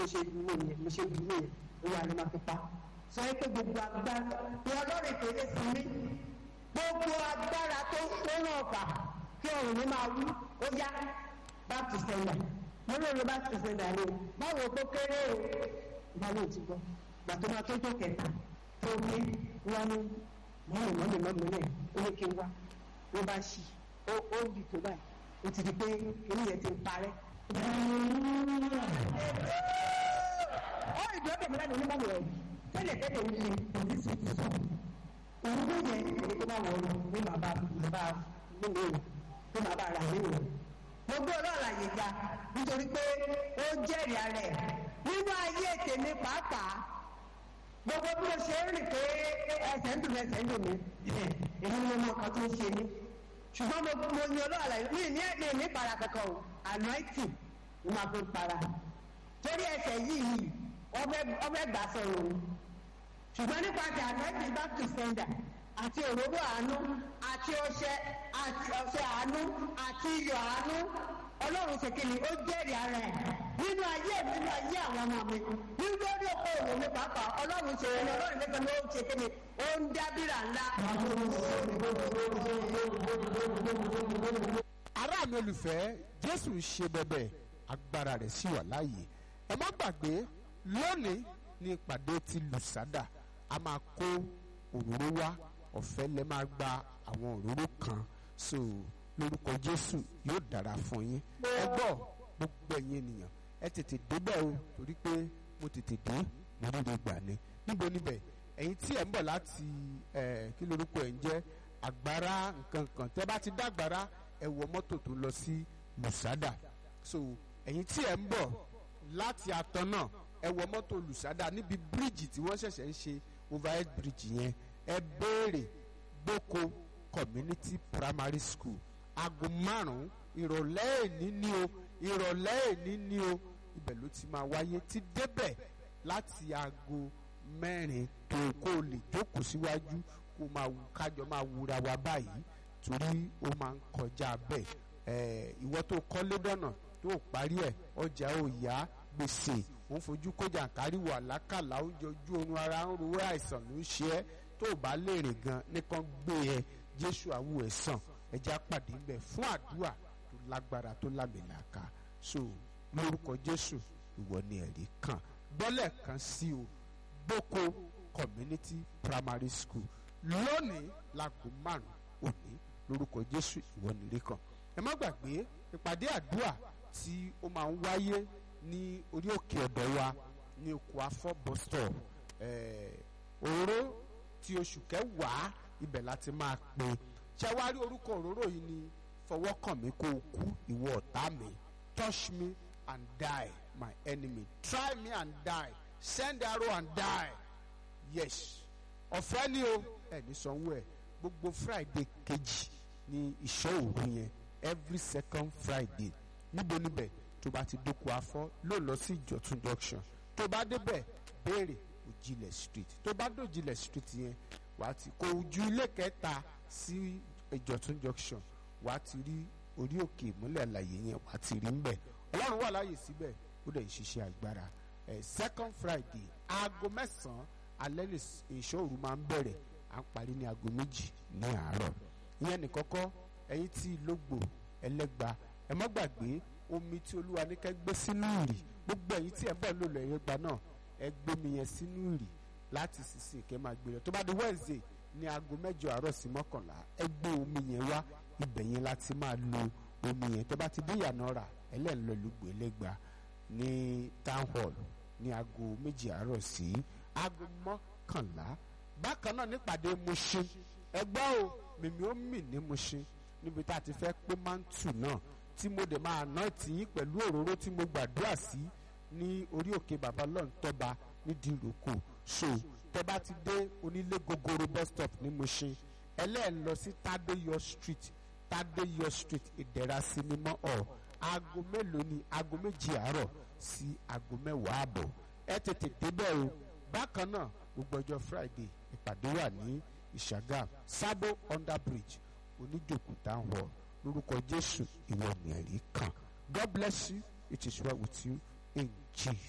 mo ṣe dúró yẹn mo ṣe dúró yẹn ó wà ní máa fi pa sọ pé gbogbo agbára ní ọlọ́run ìpèlè sí mi gbogbo agbára tó tó ràn ọ̀pá kí ọ̀run mi máa wú ó yá back to sender mo lè lo back to sender ni o báwo kó kéré o ìbálò ti gbọ́ gbà tó máa tó tó kẹta tó ní wọn ní mọ́mí mọ́mí mọ́mí náà ó ní kí n wá ló bá ṣì ó ó bì tó báyìí ó ti di pé kíní yẹn ti ń parẹ́. ó ìdúró tẹ̀mí lẹ́nu onímọ̀ rẹ̀ tẹ́lẹ̀ tẹ́lẹ̀ ń ṣe òní sí ti sọ. òun ló yẹ èyí tó bá wọ̀ ọ́ ní bàbá bàbá nínú ìwé tó bàbá rà nínú ìwé. mo gbé ọlọ́ọ̀la yìí ga nítorí pé ó jẹ́rìí ara ẹ̀ nínú ayé tèmi pàápàá gbogbo bí mo ṣe ń rìn pé ẹsẹ̀ ń dùn ẹsẹ̀ ń dùn mí èmi ni mo mọ nǹkan tó ń ṣe mí ṣùgbọ́n mo mo yan ọlọ́ọ̀la yìí mi ní mi ní para kankan o anointing mo máa fi para torí ẹsẹ̀ yìí ọbẹ̀ gbà sọ̀rọ̀ o ṣùgbọ́n nípasẹ̀ anointing back to sender àti òróró àánú àti ọṣẹ àti ọṣẹ àánú àti iyọ̀ àánú ọlọ́run ṣe kí ni ó jẹ́rìí ara ẹ̀ nínú ayé mi nínú ayé àwọn ọmọ mi nínú lórí oko òwò mi pàápàá ọlọ́run ṣe ẹni ọlọ́run lẹ́gbẹ̀ẹ́ ló ń ṣe kí ni ó ń dábìrà ńlá. ará mi olùfẹ́ jésù ń ṣe bẹ̀bẹ̀ agbára rẹ̀ sì wà láàyè ẹ má gbàgbé lónìí ní ìpàdé ti lùsádà a máa kó òróró wá ọ̀fẹ́ lẹ́ máa gba àwọn òróró kan so lórúkọ jésù yóò dára fún yín ẹ gbọ́ gbogbo ẹ̀yin ènìyàn ẹ tètè débẹ̀ o torí pé mo tètè dé mo ríre gbà ni níbo níbẹ̀ ẹ̀yin tí ẹ̀ ń bọ̀ láti ẹ̀ kí lorúkọ ẹ̀ ń jẹ́ àgbára nǹkan kan tẹ́ bá ti dá àgbára ẹ wọ mọ́tò tó lọ sí lùsádà so ẹ̀yin tí ẹ̀ ń bọ̀ láti àtọ̀ náà ẹ wọ mọ́tò lùsádà níbi bíríìjì tí wọ́n ṣẹ̀ṣẹ̀ ń ṣe overhead bridge yẹn ẹ béèrè gboko community primary school aago márùn-ún ìrọ̀lẹ́ èní ni o ìrọ̀lẹ́ èní ni o ibẹ̀ ló ti máa wáyé ti débẹ̀ láti aago mẹ́rin tó kó o lè jókòó síwájú kó máa wù kájọ máa wúra wa báyìí torí ó máa ń kọjá bẹ́ẹ̀ ẹ̀ ìwọ tó kọ́lé dọ̀nà tó parí ẹ̀ ọjà ò yá gbèsè òun fojú kọjá kárí wà lákàlà oúnjẹ ojú oorun ara ń ro àìsàn ló ń ṣe ẹ́ tó o bá lè rìn gan nìkan gbé ẹ jésù àwù ẹ̀ sàn ẹja pàdé ń bẹ fún àdúrà tó lágbára tó lámìlàaka so lórúkọ jésù ìwọ ni ẹ̀rí kan gbọ́lẹ̀ kan sí o gboko community primary school lónìí láago márùn òní lórúkọ jésù ìwọ ni ẹ̀rí kan ẹ má gbàgbé ìpàdé àdúrà tí ó máa ń wáyé ní orí òkè ọ̀dọ̀ wa ní oko afọ́ bus stop òróró ti oṣù kẹwàá ibẹ̀ láti máa pín ṣé wàá rí orúkọ òróró yìí ni fọwọ́ kàn mí kó o kú ìwọ ọ̀tá mi touch me and die my enemy try me and die send arrow and die yes ọ̀fẹ́ ni o ẹ̀ ní sanwó ẹ̀ gbogbo friday kejì ní ìṣọ́ òru yẹn every second friday níbo níbẹ̀ tó bá ti dóko afọ́ ló lọ sí ìjọ̀tún junction tó bá débẹ̀ béèrè òjìlẹ̀ street tó bá dòjìlẹ̀ street yẹn wàá ti kó ojú ilé kẹta sí ìjọ̀tún junction wàá ti rí orí òkè ìmúlẹ̀ àlàyé yẹn wàá ti rí ńbẹ̀ ọlọ́run wà láàyè síbẹ̀ ó dẹ̀ ń ṣiṣẹ́ agbára ẹ̀ second friday aago mẹ́sàn-án alẹ́ lè ìṣòro máa ń bẹ̀rẹ̀ à ń parí ní aago méjì ní àárọ̀ ìyẹn nìkọ́kọ́ ẹ̀yin tí lógbò ẹlẹ́gba ẹ má gbàgbé omi tí olúwa ní kẹ́ gbé sínú ìrì gbogbo ẹ̀yin tí ẹ bọ̀ lò lọ ẹ̀yẹ́gba náà ẹ gbómi yẹn sínú ìrì láti sísìn kẹ́ máa gbé lọ tó bá di wednesday ní aago mẹ́jọ àárọ̀ sí mọ́kànlá ẹ gbé omi yẹn wá ibẹ̀ yẹn láti máa lo omi yẹn tó bá ti dé ìyànà rà ẹlẹ́nlọ́ lùgbò ẹlẹ́gba ní town hall ní aago méjì àárọ̀ sí aago mọ́kànlá bákan náà nípàdé Mushin ẹgbẹ́ o mímí ó mì ní Mushin níbi tá a ti fẹ́ pé mántù náà tí mo dẹ̀ máa ná tìyín pẹ̀lú òróró tí mo gbàdúrà sí ní orí òkè bàbá lọ́ntọ́ba nídìí ìrókò so tẹ́ bá ti dé onílé gogoro bus stop ní Mushin ẹlẹ́ẹ̀ lọ sí Tadeyo street Tadeyo street ìdẹ̀ra sinimá ọ̀ aago mélòó ni aago méjì àárọ̀ sí aago mẹ́wàá àbọ̀ ẹ tètè débẹ̀ o bákan náà gbogbo ọjọ́ Friday ìpàdé wà ní Ìṣàgà Sabo under bridge oníjòkú town hall lórúkọ Jésù ìwọ ni ẹ̀rí kan God bless you it is well with you in Jesus.